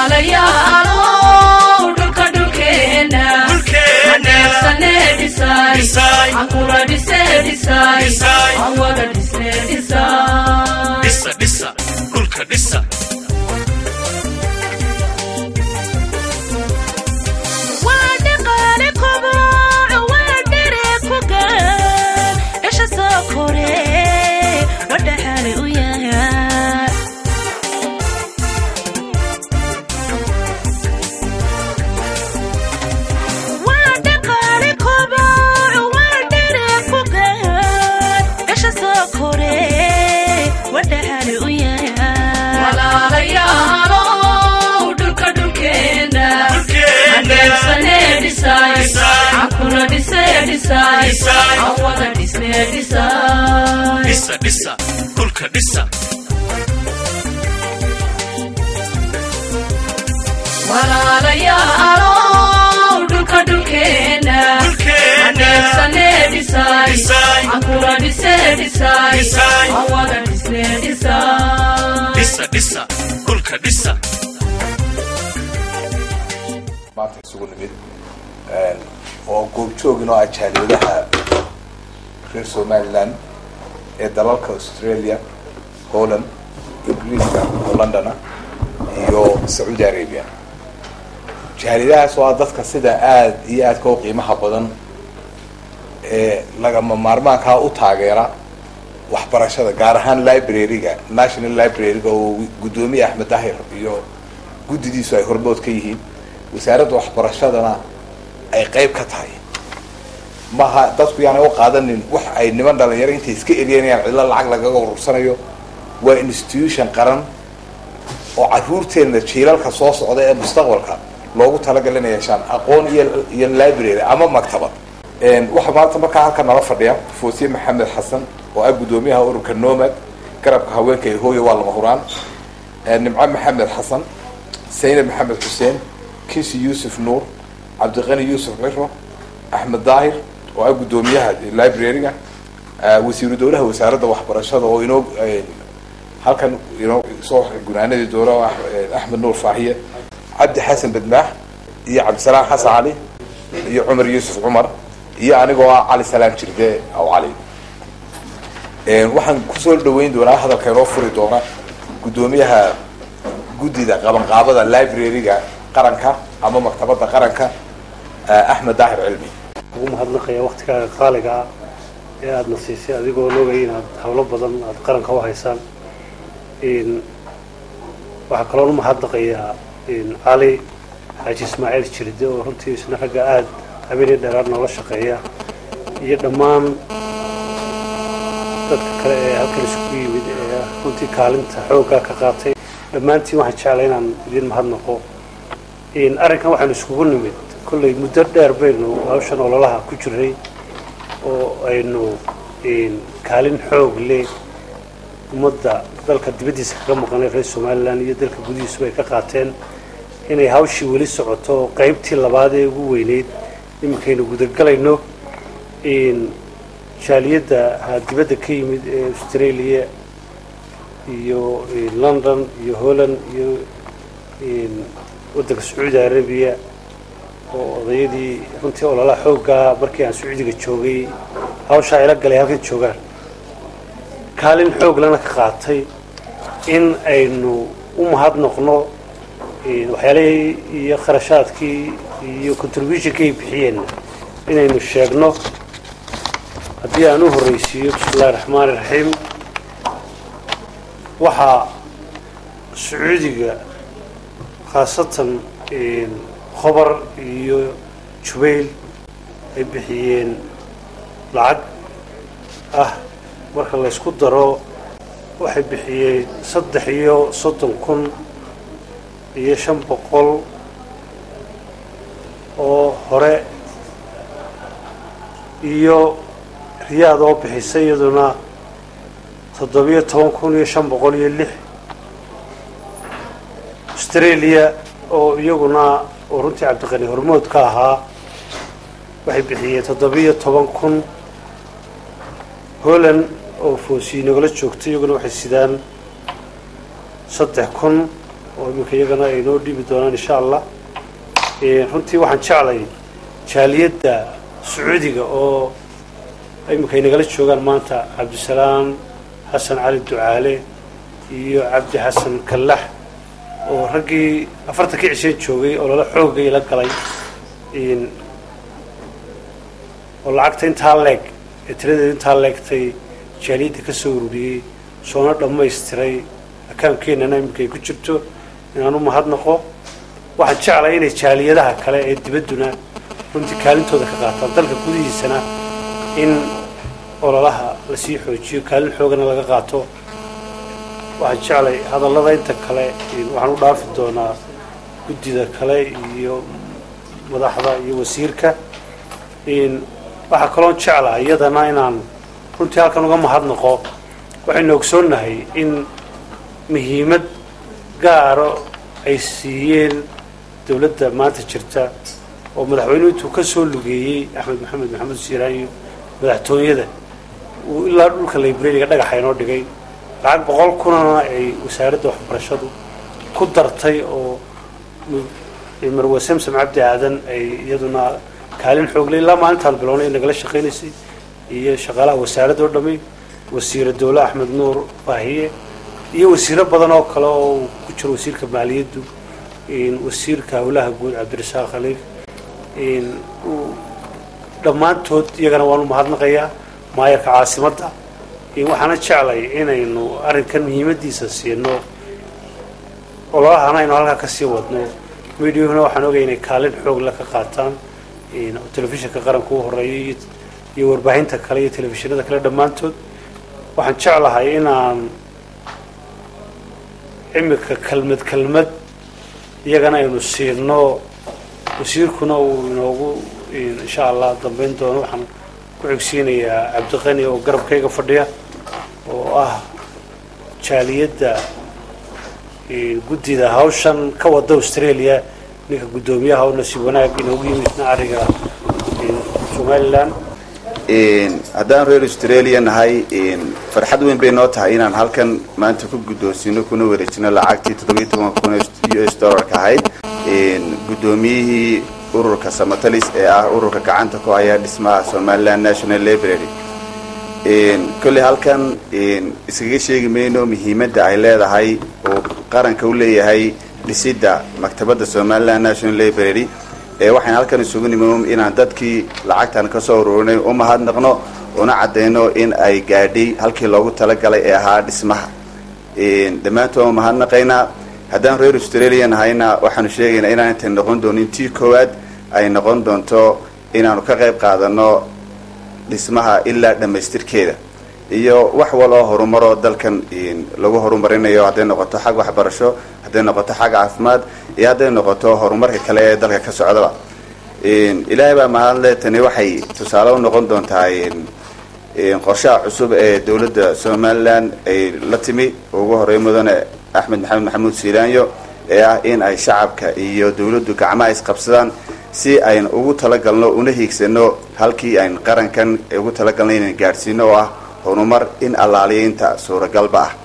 walaalayaalow dhulka dhulkeena aneebsane dhisay ankula dhise dhisay aan wada dhisne dhisay dhisa dhisa dhulka dhisa waa dhaqaale koboc waa dhere ku gaan dhasha soo kore wadhaxaale u yahay waa dhaqaale koboc waa dhere ku gaan dhasha soo kore wadhaxaale u yahay walaalayaalow dhulka dhulkeena aneebsane dhisay ankula dhise dhisay aan wada dhisne dhisay dhisa dhisa dhulka dhisa walaalayaalow dhulka dhulkeena aneebsane dhisay ankula dhise dhisay aan wada dhisne dhisay dhisa dhisa dhulka dhisa maanta isugu nimid oo goobjoogin oo ah jaaliyadaha reer somaliland ee dalalka australia holland ingiriiska oo londona iyo sacuudi arabia jaaliyadahaas oo ah dadka sida aada iyo aadka u qiimaha badan ee lagama maarmaankaa u taageera waxbarashada gaar ahaan library-ga national library-ga oo guddoomiye axmed dahir iyo guddidiisu ay hormood ka yihiin wasaaradda waxbarashadana ay qayb ka tahay maha dadku yaanay u qaadanin wax ay niman dhalinyaro intay iska eryanayaan cidlo lacag lagaga urursanayo waa institution qaran oo caruurteenna jiilalka soo socda ee mustaqbalka loogu talagalay inay yeeshaan aqoon iyo iyo library ama maktabad waxaa maanta markaa halka nala fadhiya foosiye maxamed xasan oo ah guddoomiyaha ururka nomad garabka haweenka ee hooya waa lama huraan nimco maxamed xasan saynab maxamed xuseen kinsi yuusuf nuur cabdiqani yuusuf ciro axmed daahir oo ah guddoomiyaha library-ga wasiiru dowlaha wasaaradda waxbarashada oo inoo halkan inoo soo gunaanadii doona oo ah axmed nuur faahiye cabdi xasan badmaax iyo cabdisalaam xasan cali iyo cumar yuusuf cumar iyo anigoo ah cali salaam jirde aw cali waxaan kusoo dhaweyn doonaa hadalka inoo furi doona guddoomiyaha guddida qabanqaabada library-ga qaranka ama maktabadda qaranka axmed daahir cilmi ugu mahadnaqaya waktigaaga qaaliga ah ee aadana siisay adigoo loogaya inaad hawlo badan aada qaranka u haysaan waxaa kaloo umahadnaqayaa cali xaaji ismaaciil jirde oo runtii isna ragga aada habeenii dheeraad noola shaqeeya iyo dhammaan dadka kale ee halkan isugu yimid ee runtii kaalinta xooggaa ka qaatay dhammaantiin waxaan jeclay inaan idin mahadnaqo arrinkan waxaanu iskugu nimid kollay muddo dheer baynu hawshan ololaha ku jiray oo aynu kaalin xoog leh ummadda dalka dibaddiisa kaga maqanay reer somalilan iyo dalka gudihiisuba ay ka qaateen inay hawshii weli socoto oo qaybtii labaad ee ugu weyneyd iminkaynu gudagelayno jaaliyadda ha dibadda ka yimid ee australia iyo london iyo holland iyo waddanka sacuudi arabiya oo odayadii runtii ololaha xooggaa markii aan sacuudiga joogay hawshaa ila galay halkan joogaan kaalin xoog lana ka qaatay in aynu u mahadnoqno waxyaalihii iyo kharashaadkii iyo contributionkii ay bixiyeen inaynu sheegno haddii aan u horreysiiyo bismi illahi raxmaani raxiim waxaa sacuudiga khaasatan khobar iyo jubayl ay bixiyeen lacag ah marka laysku daro waxay bixiyeen saddex iyo soddon kun iyo shan boqol oo hore iyo riyaad oo bixisay iyaduna toddobiyo toban kun iyo shan boqol iyo lix australia oo iyaguna oo runtii cabdiqani hormood ka ahaa waxay bixiyeen toddobiyo toban kun holland oo foosii nagala joogtay iyaguna waxay sidaan saddex kun oo iminka iyagana ay noo dhiibi doonaan insha allah runtii waxaan jeclay jaaliyadda sacuudiga oo iminka ay nagala joogaan maanta cabdisalaam xasan cali ducaale iyo cabdi xasan kallax oo raggii afartankii cisheen joogay oo lala xoogay la galay oo lacagta intaa leeg ee tiradeeda intaa leegtay jaaliyadda ka soo ururiyey soona dhammaystiray akaankeenana iminka ay ku jirto inaan u mahadnaqo waxaan jeclay inay jaaliyadaha kale ee dibadduna runtii kaalintooda ka qaataan dalka gudihiisana in ololaha lasii xoojiyo kaalin xoogana laga qaato waxaan jeclay hadallada inta kale waxaan u dhaafi doonaa guddida kale iyo madaxda iyo wasiirka waxaa kaloon jeclaa iyadana inaan runtii halkan uga mahadnaqo waxaynu ogsoonnahay in muhiimad gaaro ay siiyeen dowladda maanta jirta oo madaxweynuhu intuu ka soo lugeeyey axmed maxamed maxamed siiraanyo madaxtooyada uu ilaa dhulka librariga dhagaxa inoo dhigay lacag boqol kunana ay wasaaradda waxbarashadu ku dartay oo marwe samsam cabdi aadan ay iyaduna kaalin xoogle ilaa maalintaan bilownay nagala shaqaynaysay iyo shaqaalaha wasaaradda oo dhami wasiira dowle axmed nuur baahiye iyo wasiiro badan oo kale oo uu ku jiro wasiirka maaliyaddu wasiirka howlaha guud cabdirasaaq khaliif dhammaantood iyagana waan u mahadnaqayaa maayarka caasimadda waxaana jeclay inaynu arrinkan muhiimadiisa siino ololahana aynu halkaa kasii wadno mediahuna waxaan ogaya inay kaalin xoogla ka qaataan telefishinka qaranka u horeeya iyo warbaahinta kale iyo telefishinada kale dhammaantood waxaan jeclahay inaan imika kelmad kelmad iyagana aynu siino wasiirkuna uu inoogu insha allah dambeyn doono waxaan ku xigsiinayaa cabdiqani oo garabkayga fadhiya oo ah jaaliyadda guddida hawshan ka wada australia ninka guddoomiyaha oo nasiib wanaag inoogu yimidna ariga somalilan haddaan reer australia nahay farxad weyn bay noo tahay inaan halkan maanta ku guddoonsino kuna wareejino lacagtii toddobiyo toban kun u s dollarka ahayd guddoomiyihii ururka samatalis ee ah ururka gacanta ku haya dhismaha somaliland national library kolley halkan iskaga sheegi mayno muhiimadda ay leedahay oo qaranka u leeyahay dhisidda maktabadda somaliland national library ee waxaan halkan isugu nimi inaan dadkii lacagtan ka soo ururinay u mahadnaqno una caddayno in ay gaadhay halkii loogu talagalay ee ahaa dhismaha dhammaantood waan mahadnaqaynaa haddaan reer australia nahayna waxaanu sheegaynaa inaan intay noqon doonin tii koowaad ay noqon doonto inaanu ka qayb qaadano dhismaha ilaa dhammaystirkeeda iyo wax waloo horumaroo dalkan lagu horumarinayo hadday noqoto xag waxbarasho hadday noqoto xag caafimaad iyo hadday noqoto horumarka kale ee dalka ka socdaba ilaahay baa mahadle tani waxay tusaale u noqon doontaa qorshaha cusub ee dowladda somalilan ay la timi ugu horey mudane axmed maxamed maxamuud siilaanyo ee ah in ay shacabka iyo dowladdu gacmaha isqabsadaan si ayn ugu talagalno una hiigsano halkii ayn qarankan ugu talagalno inaan gaadhsiino oo ah horumar in allaaliyainta suuragalba ah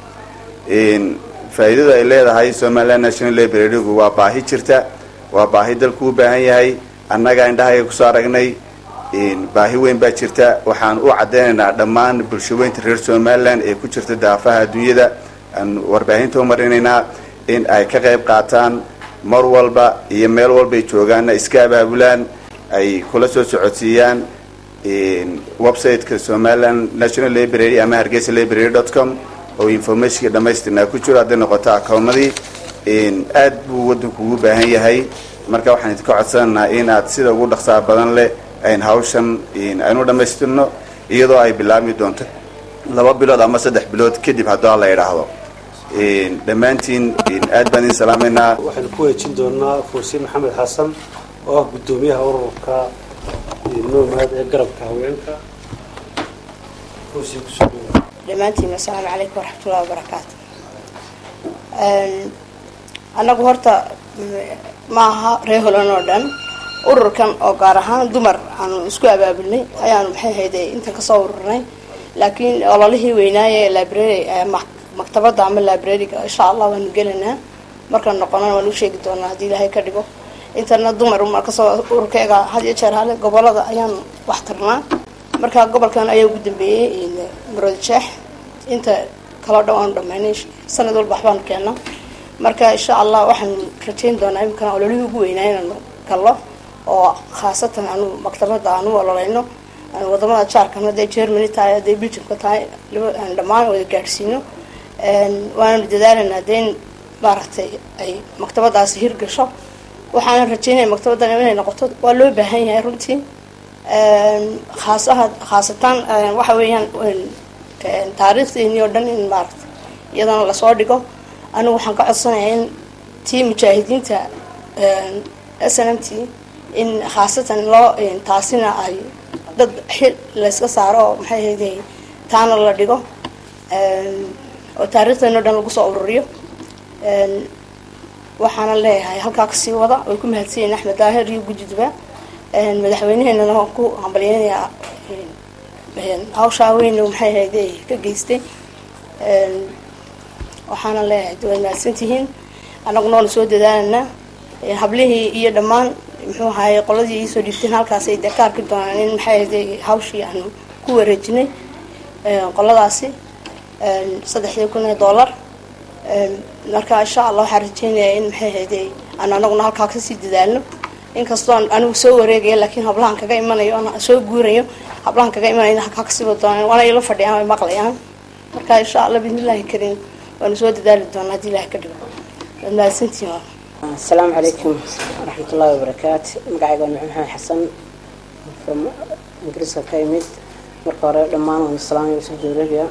faa'iidadu ay leedahay somaliland national librarygu waa baahi jirta waa baahi dalku u baahan yahay annaga indhahayga kusoo aragnay baahi weyn baa jirta waxaan u caddaynaynaa dhammaan bulshaweynta reer somaliland ee ku jirta daafaha adduunyada aan warbaahinta u marinaynaa in ay ka qayb qaataan mar walba iyo meel walbay joogaanna iska abaabulaan ay kula soo socodsiiyaan websiteka somaliland national library ama hargeysa library dot com oo informationka dhamaystirnaa ku jiro hadday noqoto acoomadii aad buu waddanku ugu baahan yahay marka waxaan idinka codsanaynaa in aad sida ugu dhaqsaa badan leh ayn hawshan aynu dhammaystirno iyadoo ay bilaabmi doonto laba bilood ama saddex bilood kadib haddoo la idhaahdo dhammaantiin aad baan idin salaamaynaa waxaynu ku wareejin doonaa foosiin maxamed xasan oo ah guddoomiyaha ururka nomad ee garabka haweenka foosiin kusoo dhawaad dhammaantiin assalaamu calaykum waraxmatullahi wabarakaatu annagu horta maaha ree holan oo dhan ururkan oo gaar ahaan dumar aanu isku abaabulnay ayaanu maxay hayde intan kasoo ururnay laakiin ololihii weynaaye library maktabadda ama librariga insha allah waanu gelaynaa markaan noqonana waan u sheegi doonaa haddii ilaahay ka dhigo intana dumar mar kasoo ururkeega had iyo jeer hale gobolada ayaan wax tarnaa marka gobolkan ayaa ugu dambeeyey maroodi jeex inta kaloo dhan waanu dhamaynay sanad walba waxbaanu keena marka insha allah waxaan rajayn doonaa imikana ololihii ugu weynaa inaanu gallo oo khaasatan anu maktabada aanu ololeyno wadamada jaarkan hadday germany tahay hadday belgiumka tahay dhammaan wada gaadhsiino waananu dadaalanaa dee in maaragtay ay maktabadaasi hirgasho waxaana rajeynaya maktabadan inay noqoto waa loo baahan yahay runtii khaasaha khaasatan waxa weeyaan taariikhdeeni oo dhan in maaragtay iyadana lasoo dhigo anigu waxaan ka codsanayaa in tii mujaahidiinta s n m t in khaasatan loo taasina ay dad xil layska saaro oo maxay ahayde taana la dhigo oo taariikhdeeni o dhan lagu soo ururiyo waxaana leeyahay halkaa kasii wada way ku mahadsanyihin axmed daahir iyo gujiduba madaxweyneheenana waan ku hambalyeynayaa hawshaa weyn maxay ahayde ka geystay waxaana leeyahay waad mahadsantihiin annaguna waanu soo dadaalanaa hablihii iyo dhammaan muxuu ahaye qoladii iisoo dhiibteen halkaasay dee ka arki doonaan in maxay ahayde hawshii aanu ku wareejinay qoladaasi saddexdii kun ee dollar marka insha allah waxaan rajeynayaa in maxay ahayde aan anaguna halkaa kasii dadaalno inkastoo anigu soo wareegaya laakiin hablahan kaga imanayo aan soo guurayo hablahan kaga imanayo halkaa kasii wada doonaan waana ila fadhiyaan way maqlayaan marka insha allah bismillahi kariim waanu soo dadaali doonaa haddii ilahay ka dhigo waad mahadsantihiin asalaamu calaykum waraxmat ullahi wabarakaatu magacayga waa maxamed xasan from ingiriiska ka imid marka hore dhammaan waan salaamaya usul dowladiya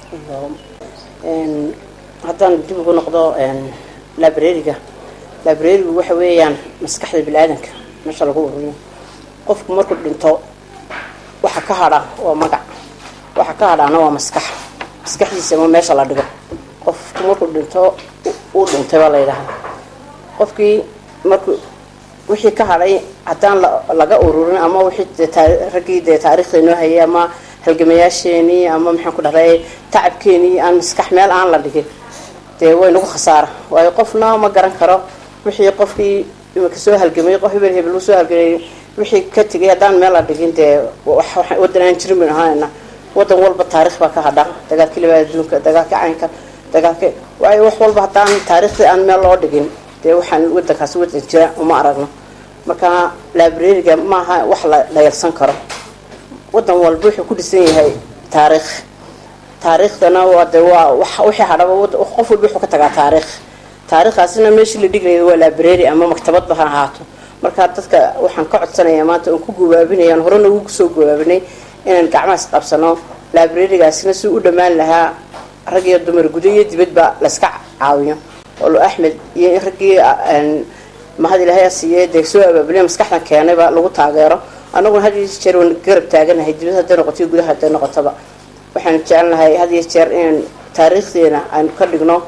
haddaan dib ugu noqdo librariga librarigu waxa weeyaan maskaxda bini-aadanka meesha lagu ururiyo qofku markuu dhinto waxa ka hadha waa magac waxa ka hadhaana waa maskax maskaxdiisa ma meesha la dhigo qofku markuu dhinto uu dhintay baa la yidhaahdaa qofkii markuu wixii ka hadhay haddaan laga ururin ama wixii raggii dee taariikhda inoo hayay ama halgamayaasheenii ama maxaan ku dhahday tacabkeenii aan maskax meel aan la dhigin dee way nagu khasaara waayo qofna ma garan karo wixii qofkii imika soo halgamay qof hebel hebel uu soo halgamay wixii ka tegay haddaan meel la dhigin dee wadan aan jirin baynu ahaanayna wadan walba taarikh baa ka hadha dagaalkii labaad adduunka dagaalkii caynka dagaalkii waayo wax walba haddaan taariikhdii aan meel loo dhigin dee waxaan wadankaasi wadan jira uma aragno marka librariga maaha wax la dhayalsan karo wadan walba wuxuu ku dhisan yahay taariikh taariikhdana waa de waa wixii hadhaba qof walba wuxuu ka tagaa taariikh taariikhdaasina meeshii la dhigaya waa library ama maktabadba ha ahaato marka dadka waxaan ka codsanayaa maanta oon ku gawaabinayaan horena ugu soo gawaabinay inaan gacmahaas qabsano librarigaasina si u dhammaan lahaa rag iyo dumar gudo iyo dibadba layska caawiyo olo axmed iyo raggii mahad ilaahay siiye dee soo abaabulay maskaxdan keenayba lagu taageero annaguna had iyo jeer waan garab taaganahay dibad hadday noqoto iyo gudaha hadday noqotoba waxaan jecelnahay had iyo jeer inaan taariikhdeena aan ka dhigno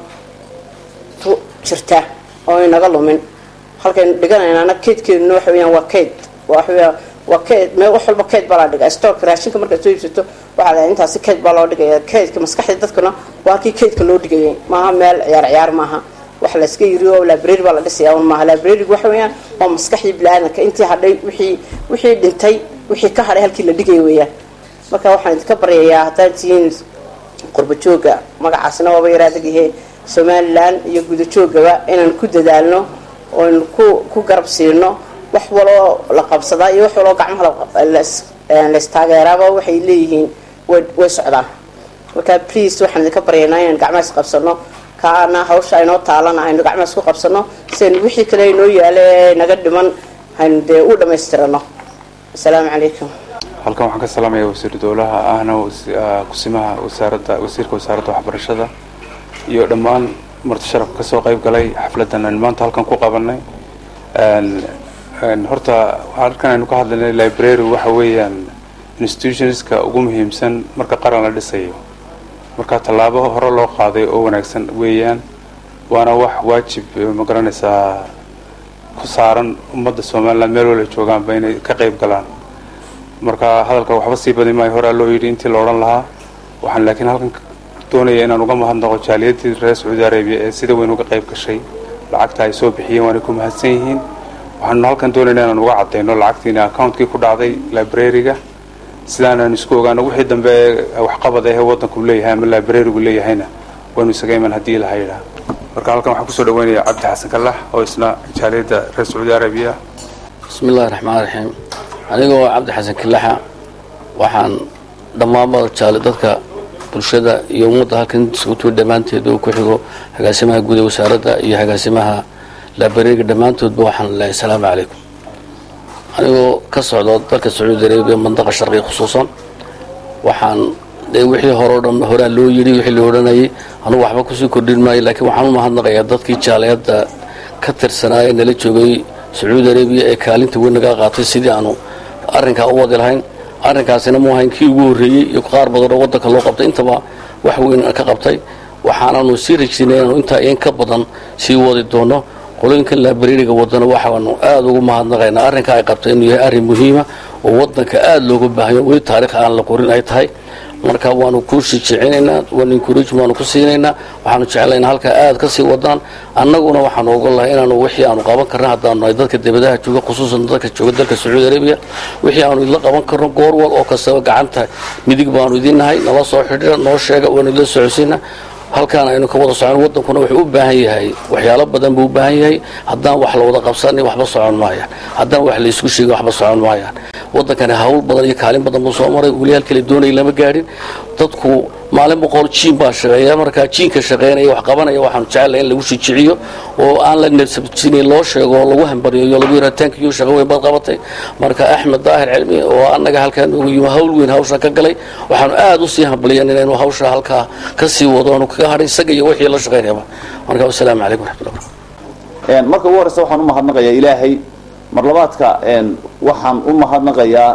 tu jirta oo inaga lumin halkaynu dhiganaynaana keydkeeduna waxa weyaan waa keyd waxaweya waa keyd meel wax walba keyd baa la dhigaa stoorka raashinka markaad soo iibsato waxaa la intaasi keyd baa loo dhigaya keydka maskaxda dadkuna waa halkii keydka loo dhigayay maaha meel ciyaar ciyaar maaha wax layska yiri oo library baa la dhisaya un maaha librarygu waxa weeyaan waa maskaxdii bini-aadanka intii hadhay wixii wixii dhintay wixii ka hadhay halkii la dhigaya weeyaan marka waxaan idinka baryayaa haddaad tihiin qurba jooga magacaasna waaba yaraadagyahe somalilan iyo gudajoogaba inaan ku dadaalno oon ku ku garab siino wax waloo la qabsadaa iyo wax waloo gacmaha laystaageeraaba waxay leeyihiin way socdaan marka please waxaan idinka baryaynaa inaan gacmahaas qabsano kaana hawsha aynoo taalana aynu gacmahaas ku qabsano siaynu wixii kale inoo yaala ee naga dhiman aynu dee u dhammaystirano asalaamu calaykum halkan waxaan ka salaamaya wasiir dowlaha ahna kusimaha wasaaradda wasiirka wasaaradda waxbarashada iyo dhammaan marti sharafka kasoo qayb galay xafladan aynu maanta halkan ku qabanay horta halkan aynu ka hadlaynay library waxa weeyaan institutionska ugu muhiimsan marka qaran la dhisayo marka tallaabo hore loo qaaday oo wanaagsan weeyaan waana wax waajib ma garanaysaa ku saaran ummadda somaliland meel wala joogaanba inay ka qayb galaan marka hadalka waxba sii badi maayo horaa loo yidhi intii la odhan lahaa waxaan laakiin halkan doonaya inaan uga mahadnaqo jaaliyadii reer sacuudi arabiya ee sida weyn uga qayb gashay lacagta ay soo bixiyeen waana ku mahadsan yihiin waxaanu halkan doonaynaa inaan uga cadayno lacagtiina accountkii ku dhacday librariga sidaanaan isku ogaano wixii dambe waxqabad ahee waddanku leeyahay ama librarigu leeyahayna waynu isaga iman haddii ilaha yidhaah marka halkan waxaan kusoo dhaweynaya cabdi xasan kalax oo isna jaaliyadda reer sacuudi arabiya bismi illahi raxmaan raxiim anigoo cabdi xasan kilaxa waxaan dhammaanba jaali dadka bulshada iyo ummadda halkan sugutuur dhammaanteed oo ku xigo agaasimaha guud ee wasaaradda iyo agaasimaha laabareega dhammaantoodba waxaan leeyahay asalaamu calaykum anigoo ka socda dalka sacuudi arabiya mandaqa sharqiga khusuusan waxaan dee wixii horeo dhan horaa loo yidhi wixii la odhanayay anugu waxba kusii kordhin maayo laakiin waxaan u mahadnaqayaa dadkii jaaliyadda ka tirsanaa ee nala joogay sacuudi arabiya ee kaalinta weyn naga qaatay sidii aanu arrinkaa u wadi lahayn arrinkaasina mu ahayn kii ugu horreeyey iyo qaar badan oo waddanka loo qabtay intaba wax weyn ka qabtay waxaananu sii rajaynay inaanu intaa in ka badan sii wadi doono qolooyinkan laabareeriga wadana waxaanu aada ugu mahadnaqaynaa arrinka ay qabtay inuu yahay arrin muhiima oo waddanka aada looga baahanyo weli taarikh aan la qorin ay tahay marka waanu ku shijicinaynaa waanu encourage waanu ku siinaynaa waxaanu jeclayna halkaa aada ka sii wadaan annaguna waxaanu ogon lahay inaanu wixii aanu qaban karna haddaanu nahay dadka dibadaha jooga khusuusan dadka jooga dalka sacuudi arabiya wixii aanu idla qaban karno goor wal oo kastaba gacanta midig baanu idin nahay nala soo xidhira noo sheega waanu idla socodsiina halkaan aynu ka wada socon waddankuna wuxuu u baahan yahay waxyaalo badan buu u baahan yahay haddaan wax la wada qabsanin waxba socon maayaan haddaan wax laysku sheegin waxba socon maayaan waddankani hawl badan iyo kaalin badan buu soo maray weli halkale doonaya lama gaadhin dadku maalin boqol jiin baa shaqeeya markaa jiinka shaqeynaya wax qabanaya waxaanu jecelahay in lagu shijiciyo oo aan la nersabsinin loo sheego oo lagu hambariyayo lagu yidhaha tankiyo shaqo weyn baad qabatay marka axmed daahir cilmi oo annaga halkaa noogu yimi hawl weyn hawsha ka galay waxaanu aada usii hambaliyeen inaynu hawsha halkaa ka sii wado aanu kaga hadhay isaga iyo wixii la shaqeynayaba marka wasalaamu calaykum waraxmatullah marka ugu horeysa waxaan u mahadnaqayaa ilaahay mar labaadka waxaan u mahadnaqayaa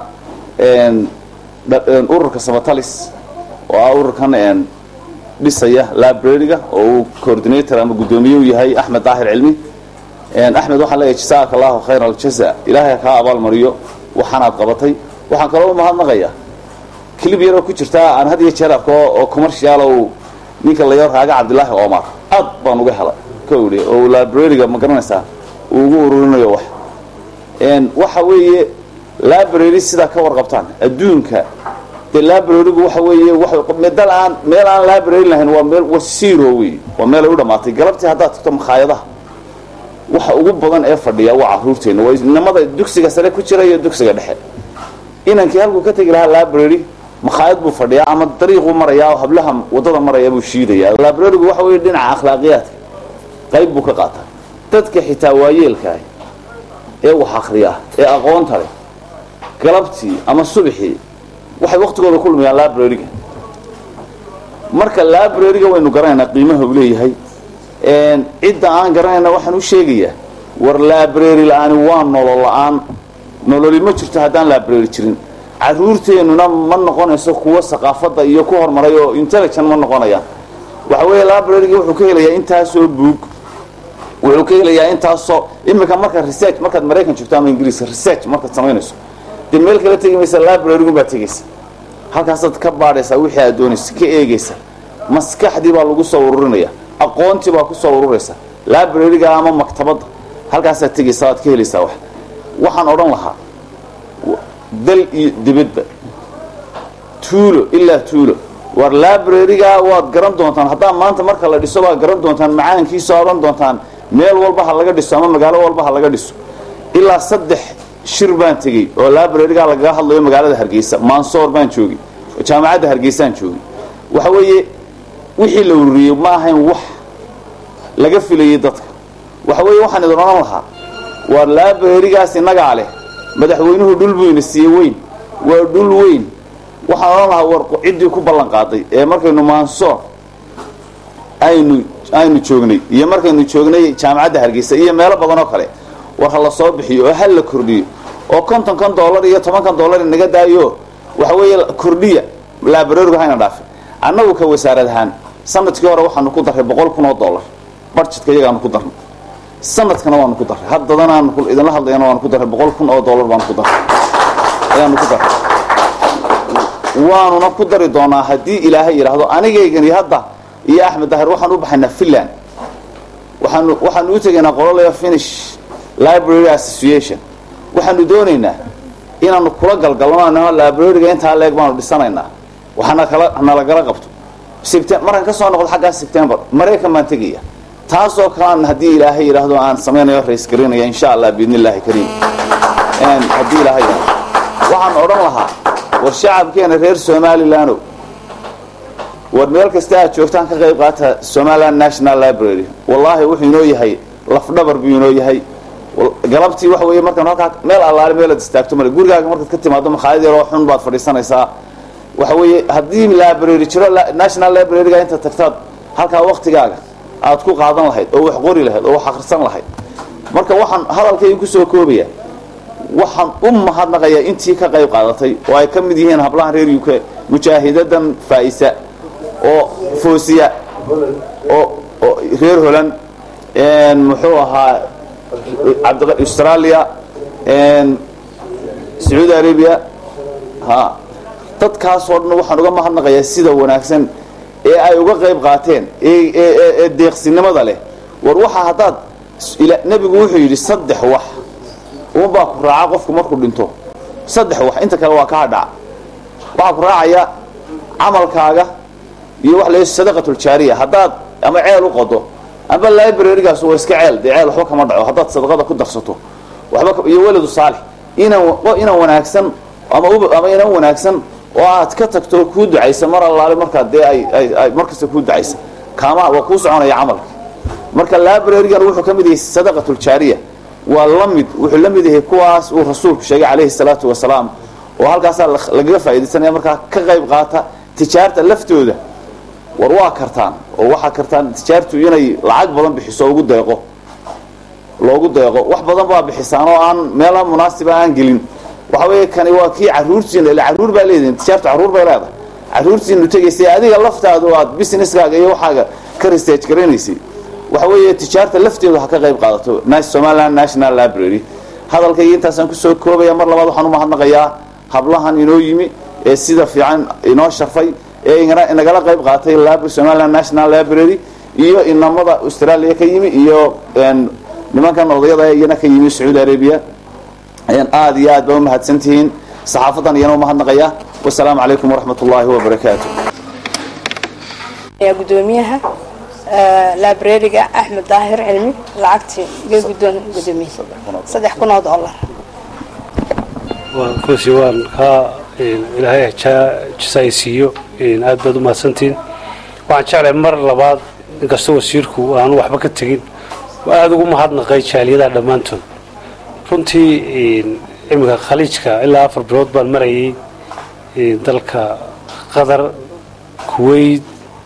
ururka samatalis oo ah ururkan dhisaya librariga oo uu coordinator ama guddoomiye u yahay axmed daahir cilmi axmed waxaan leeyahay jasaaka allahu khayra aljaza ilaahay kaa abaalmariyo waxaanaad qabatay waxaan kaloo u mahadnaqayaa clib yaroo ku jirtaa aan had iyo jeer arko oo commercial uu ninka layo raaga cabdilaahi omar aad baan uga helay ka idhi oo librariga ma garanaysaa uu ugu ururinayo wax waxa weeye library sidaa ka warqabtaan adduunka dee librarygu waxa weeye medal aan meel aan library lahayn waa meel waa zero wey waa meel ay u dhamaatay galabtii haddaad tagto makhaayadaha waxa ugu badan ee fadhiya waa caruurteena waa inamada dugsiga sare ku jira iyo dugsiga dhexe inankii halkuu ka tegi lahaa library makhaayad buu fadhiyaa ama dariiquu marayaa oo hablaha wadada maraya buu shiidayaa librarygu waxa weeye dhinaca akhlaaqiyaadka qayb buu ka qaataa dadka xitaa waayeelkaah ee wax akriya ee aqoonta leh galabtii ama subaxii waxay waktigooda ku lumayaan librariga marka librariga waynu garanaynaa qiimaha uu leeyahay cidda aan garanayna waxaan u sheegayaa war library la-aani waa nolol la-aan nololi ma jirto haddaan library jirin caruurteennuna ma noqonayso kuwa saqaafadda iyo ku horumaray oo intelligent ma noqonayaan waxa weeye librariga wuxuu ka helayaa intaasoo buug wuxuu ka helayaa intaasoo imika marka research markaad maraykan joogto ama ingiriiska research markaad samaynayso dee meel kala tegi maysa librarygun baad tegaysa halkaasaad ka baadhaysaa wixii aad doonaysa ka eegaysa maskaxdii baa lagu soo ururinaya aqoontii baa ku soo ururaysa libraryga ama maktabadda halkaasaad tegaysa waad ka helaysaa wax waxaan odhan lahaa dal iyo dibadba tuulo ilaa tuulo war libraryga waad garan doontaan haddaa maanta marka la dhiso baad garan doontaan macaankiisa odhan doontaan meel walba ha laga dhiso ama magaalo walba ha laga dhiso ilaa saddex shir baan tegey oo libraryga lagaga hadlayo magaalada hargeysa mansoor baan joogay jaamacadda hargeysaan joogay waxa weeye wixii la ururiyey ma ahayn wax laga filayay dadka waxa weeye waxaan idin odhan lahaa war librarygaas innagaa leh madaxweynuhu dhul buu ina siiye weyn waa dhul weyn waxaan odhan lahaa war ciddii ku ballan qaaday ee markaynu mansoor aynu aynu joognay iyo markaynu joognay jaamacadda hargeysa iyo meelo badan oo kale war ha la soo bixiyo oo hal la kordhiyo oo konton kan dollar iyo tobankan dollar inaga daayo waxa weeye kordhiya librarygu hayna dhaafin annagu ka wasaarad ahaan sanadkii hore waxaanu ku darray boqol kun oo dollar budgetka iyagaanu ku darnay sanadkana waanu ku darray haddadanaanu idinla hadlayana waanu ku darray boqol kun oo dollar baanu ku darray ayaanu ku darray waanuna ku dari doonaa haddii ilaahay yidhaahdo anigaygani hadda iyo axmed dahir waxaan u baxaynaa finland waxaanu waxaanu u tegaynaa qololaya finish library association waxaanu doonaynaa inaanu kula galgalno libraryga intaa leeg baanu dhisanaynaa waxaana kala nalagala qabto Septem- markaan kasoo noqdo xaggaa september maraykan baan tegaya taasoo kalean haddii ilaahay yidhaahdo aan samaynayo rays garinaya insha allah biidni illaahi kariim Een, haddii ilaahay yidhaahdo waxaan odhan lahaa war shacabkeena reer somalilandow war meel kasta aad joogtaan ka qayb qaata somaliland national library wallaahi wuxuu inoo yahay lafdhabar buu inoo yahay Wal- galabtii waxa weeye markaan halkaa meel allaale meelaad istaagto male gurigaaga markaad ka timaado makhaayad yaroo xun baad fadhiisanaysaa waxa weeye haddii library jiro la- national libraryga inta tagtaad halkaa waktigaaga aad ku qaadan lahayd oo wax qori lahayd oo wax akhrisan lahayd marka waxaan hadalkayga kusoo koobaya waxaan u mahadnaqayaa intii ka qayb qaadatay oo ay ka mid yihiin hablahan reer uk mujaahidadan faa'isa oo foosiya oo oo reer holand een, muxuu ahaa cabdi australia een, sacuudi arabia ha dadkaasoo dhan waxaan uga mahadnaqayaa sida wanaagsan ee ay uga qayb qaateen ee ee- ee- ee deeqsinimada leh war waxaa haddaad ila- nebigu wuxuu yidhi saddex wax unbaa ku raaca qofku markuu dhinto saddex wax inta kale waa kaa dhaca waxaa ku raacaya camalkaaga iyo wax la sadaqatuljaariya haddaad ama ceel u qodo ama librarygaas waa iska ceel dee ceel waxba kama dhaco haddaad sadaqada ku darsato waxba ka- iyo waladu saalix inan wa- inan wanaagsan ama ub- ama inan wanaagsan oo aad ka tagto oo kuu ducaysa mar allaale markaa dee ay ay ay markasta kuu ducaysa kaama waa kuu soconaya camalka marka librarygan wuxuu ka mid yahay sadaqatuljaariya waa la mid wuxuu la mid yahay kuwaas uu rasuulku sheegay calayhi salaatu wasalaam oo halkaasaa la- lagaga faa'iidaysanaya markaa ka qayb qaata tijaarta laftooda war waa kartaan oo waxaa kartaan tijaartu inay lacag badan bixiso oo ugu deeqo loogu deeqo wax badan baa bixisaan oo aan meelaha munaasiba aan gelin waxa weeye kani waa kii caruurtiina ila caruur baa leedihin tijaartu caruur bay leedahay caruurtiinu tegaysay adiga laftaadu aad businesskaaga iyo waxaaga ka research garanaysay waxa weeye tijaarta lafteedu ha ka qayb qaadato Nas- somaliland national library hadalkayga intaasaan kusoo koobaya mar labaad waxaan u mahadnaqayaa hablahan inoo yimi ee sida fiican inoo sharfay ee ingana- inagala qayb qaatay lab- somaliland national library iyo inamada australia ka yimi iyo een, nimankan odayada iyana ka yimi sacuudi arabia ayaan aada iyo aad baa umahadsan tihiin saxaafadan iyana umahadnaqaya wasalaamu calaykum waraxmat ullaahi wabarakaatu ayaa gudoomiyaha eh, librariga axmed daahir cilmi lacagtii iga gudoon gudoomiye saddex kun oo dollar waan kusi waan kaa een, ilaahay hajaa jisaaysiiyo een, aad baad u mahadsantihiin waxaan jeclahay mar labaad inkastoo wasiirku aanu waxba ka tegin waa aada ugu mahadnaqay jaaliyadaha dhammaantood runtii een, iminka khaliijka ilaa afar bilood baan marayay een, dalka qatar kuwait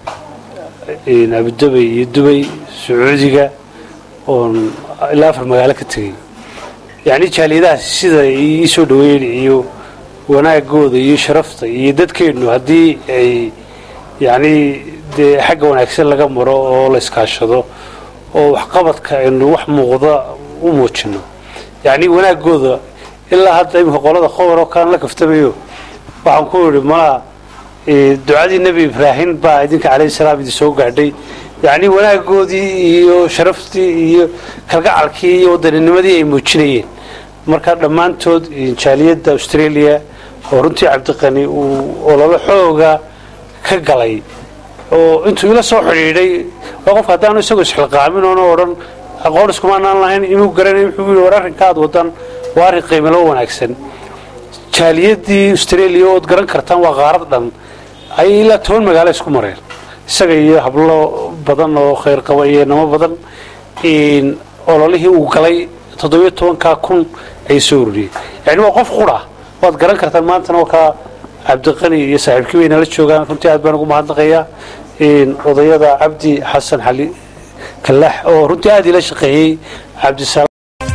een, abudabay iyo dubay sacuudiga oon ilaa afar magaalo ka tegay yacni jaaliyadahaas sida ii soo dhaweyn iyo wanaagooda iyo sharafta iyo dadkeennu haddii ay yacni dee xagga wanaagsan laga maro oo la iskaashado oo waxqabadka aynu wax muuqda u muujino yacni wanaagooda ilaa hadda iminka qolada qobar oo kalan la kaftamayo waxaan ku idhi malaa ee, ducadii nebi ibraahim baa idinka calayhi salaam idin soo gaadhay yacni wanaagoodii iyo sharaftii iyo kalgacalkii iyo waddaninimadii ay muujinayeen marka dhammaantood ee, jaaliyadda australia oo runtii cabdiqani uu ololo xooga ka galay oo intuu ila soo xidhiidhay waa qofka haddaanu isagoo isxilqaamin oona odhan aqoon iskumaanaan lahayn inuu garanay wuxuu yidhi war arrinka aad wadan waa arrin qiimalo wanaagsan jaaliyadii australia ood garan kartaan waa qaarad dhan ayay ilaa toban magaalo isku mareen isaga iyo hablo badan oo khayr qaba iyo namo badan in ololihii uu galay toddobiyo tobankaa kun ay soo ururiyeen yani waa qof qura waad garan kartaan maantana waa kaa cabdiqani iyo saaxiibkii bay nala joogaan runtii aad baan ugu mahadnaqayaa in odayada cabdi xasan xali kalax oo runtii aad ila shaqeeyey cabdisalaam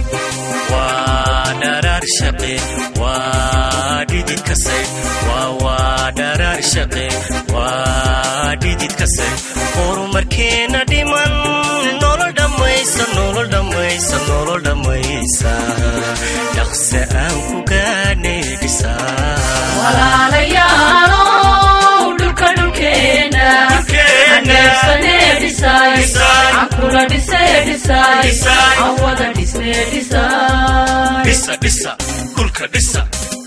waa dharaar shaqe waa dhidid kasay waa waa dharaar shaqe waa dhidid kasay horumarkeena dhiman nolol dhammaysa nolol dhammaysa nolol dhammaysa dhaqse aan ku gaanay dhisaa walaalayaalow dhulka dhulkeena haneebsanee dhisay cankula dhisee dhisay aan wada dhisne dhisay dhisa dhisa dhulka dhisa